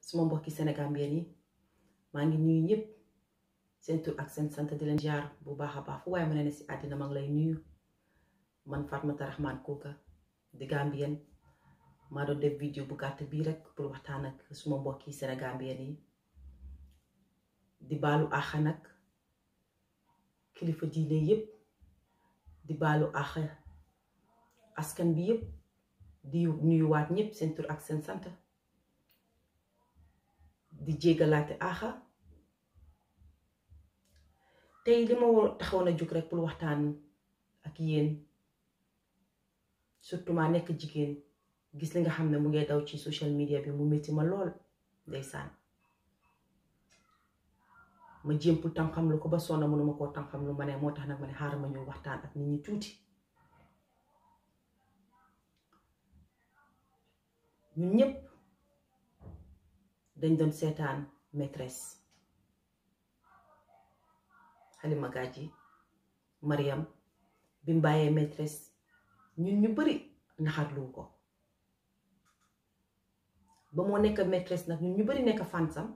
suma mbokki Sénégambien yi maa ngi nuyu ñëpp seen tur ak seen sant di leen jaar bu baax a baax fu waaye ma ne ne si àddina maa ngi lay nuyu man Fatoumatta Rahman Coker di Gambien maa doon def vidéo bu gàtt bii rek pour waxtaan ak suma mbokki Sénégambien yi di baalu àq nag kilifa diine yépp di baalu àq askan bi yépp di nuyuwaat ñëpp seen tur ak seen sant di jéggalaate àqa tey li ma taxawoon a jóg rek pour waxtaan ak yéen surtout maa nekk jigéen gis li nga xam ne mu ngay daw ci social media bi mu métti ma lool ndeysaan ma jéem pour tam-xam lu ko ba sonna mënuma koo tam-xam lu ma ne moo tax nag ma ne xaaral ma ñëw waxtaan ak nit ñi tuuti ñun ñépp dañ doon seetaan maîtresse Halima Gadji Mariam bi mu bàyyee maîtresse ñun ñu bari naxarlu ko ba moo nekk maîtresse nag ñun ñu bari nekk fansam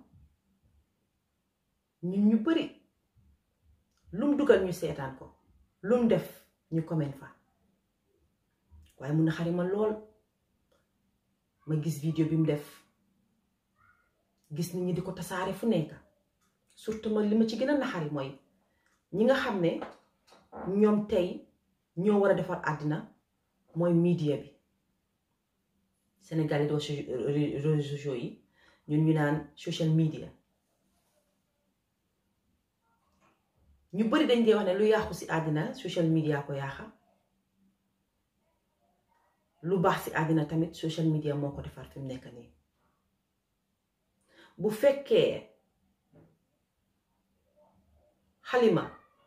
ñun ñu bari lum dugal ñu seetaan ko lum def ñu comment fa waaye mun na xari ma lool ma gis vidéo bi mu def gis nit ñi di ko tasaare fu nekk surtout ma li ma ci gën a naxari mooy ñi nga xam ne ñoom tey ñoo war a defar àddina mooy media bi Sénégal yi doo réseaux sociaux yi ñun ñu naan social media ñu bari dañ dee wax ne lu yàqu ci àddina social media ko yaaxa lu baax ci àddina tamit social media moo ko defar fi mu nekk nii bu fekkee Halima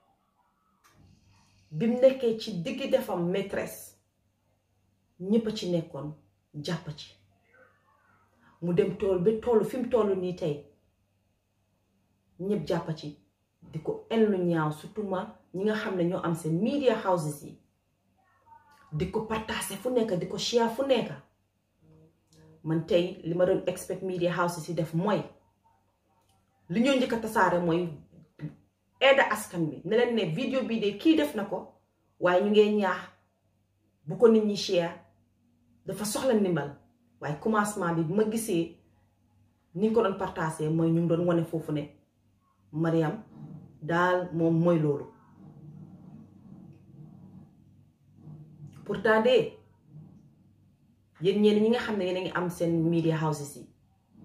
bi mu nekkee ci diggi defam maîtresse ñépp a ci nekkoon jàpp ci mu dem tool ba tollu fi mu toll nii tey ñépp jàpp ci di ko en lu ñaaw surtout ma ñi nga xam ne ñoo am seen media houses yi di ko partager fu nekk di ko share fu nekk man tey li ma doon expect media houses yi def mooy li ñoo njëkk a tasaare mooy aida askan bi ne leen ne vidéo bii de kii def na ko waaye ñu ngee ñaax bu ko nit ñi share dafa soxla ndimbal waaye commencement bi bu ma gisee ni ko doon partager mooy ñu ngi doon wane foofu ne Mariam daal moom mooy loolu pourtant de yéen ñeen ñi nga xam ne yéen a ngi am seen media houses yi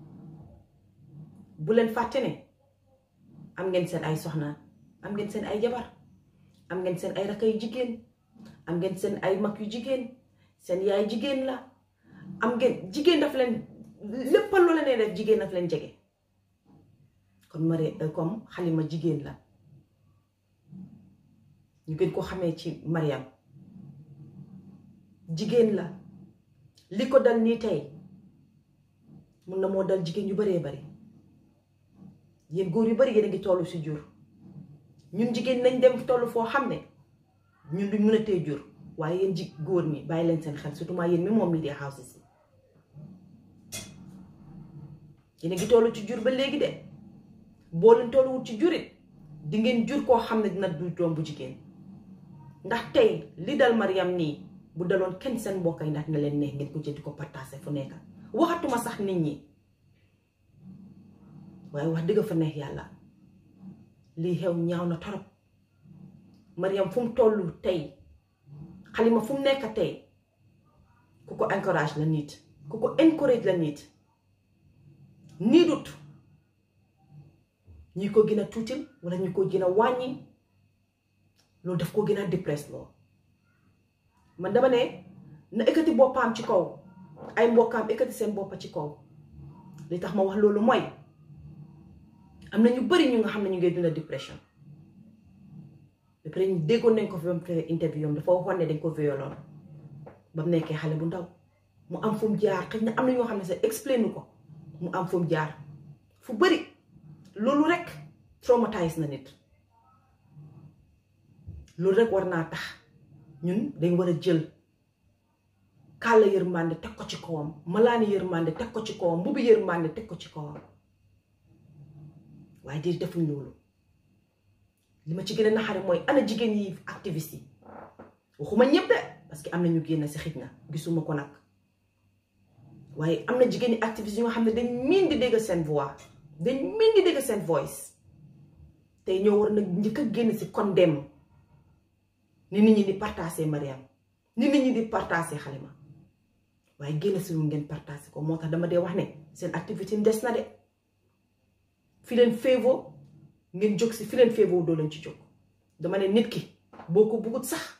bu leen fàtte ne am ngeen seen ay soxna am ngeen seen ay jabar am ngeen seen ay rakk yu jigéen am ngeen seen ay mag yu jigéen seen yaay jigéen la am ngeen jigéen daf leen léppal loo leen def jigéen daf leen jege kon mari comme Halima jigéen la ñu gën ko xamee ci Mariam jigéen la li ko dal nii tey mun na moo dal jigéen yu baree bari yéen góor yu bari yéen a ngi tollu ci jur ñun jigéen nañ dem tollu foo xam ne ñun duñ mën a tee jur waaye yéen ji góor ñi bàyyi leen seen xel surtout maa yéen mi moom media houses yi yéen a ngi tollu ci jur ba léegi de boo leen tolluwut ci jurit di ngeen jur koo xam ne dina du doom bu jigéen ndax tey li dal Mariam nii bu daloon kenn seen mbokk yi ndax na leen neex ngeen ko jël di ko partager fu nekk waxatuma sax nit ñi waaye wax dëgg fa neex yàlla lii xew ñaaw na torop Mariam fu mu tollu tey Halima fu mu nekk tey ku ko encourage la nit ku ko encourage la nit nii dut ñi ko gën a tuutil wala ñi ko gën a wàññi loolu daf ko gën a dépresse loo man dama ne na ekkati boppam ci kaw ay mbokkaam ekkati seen boppa ci kaw li tax ma wax loolu mooy am na ñu bari ñu nga xam ne ñu ngi dunda dépression ba pare ñu déggoon nañ ko fi ba mu defee interview am dafa waxoon ne dañ ko violoon ba mu nekkee xale bu ndaw mu am fu mu jaar xëy na am na ñoo xam ne sax explain ko mu am fu mu jaar fu bari loolu rek traumatise na nit loolu rek war naa tax ñun dañ war a jël kàlla yërmande teg ko ci kawam malaani yërmande teg ko ci kawam mbubi yërmande teg ko ci kawam waaye di defuñ loolu li ma ci gën a naxare mooy ana jigéen yi activiste yi waxuma ñëpp de parce que am na ñu génn si xij na gisuma ko nag waaye am na jigéen yi activiste yi nga xam ne dañ miin di dégg seen voix dañ miin di dégg seen voice tey ñoo war nag njëkk a génn si condemn ni nit ñi di partagé Mariam ni nit ñi di partagé Halima waaye génn si lu ngeen partagé ko moo tax dama dee wax ne seen activité des na de fi leen féevoo ngeen jóg si fi leen féevoo doo leen ci jóg dama ne nit ki boo ko bëggut sax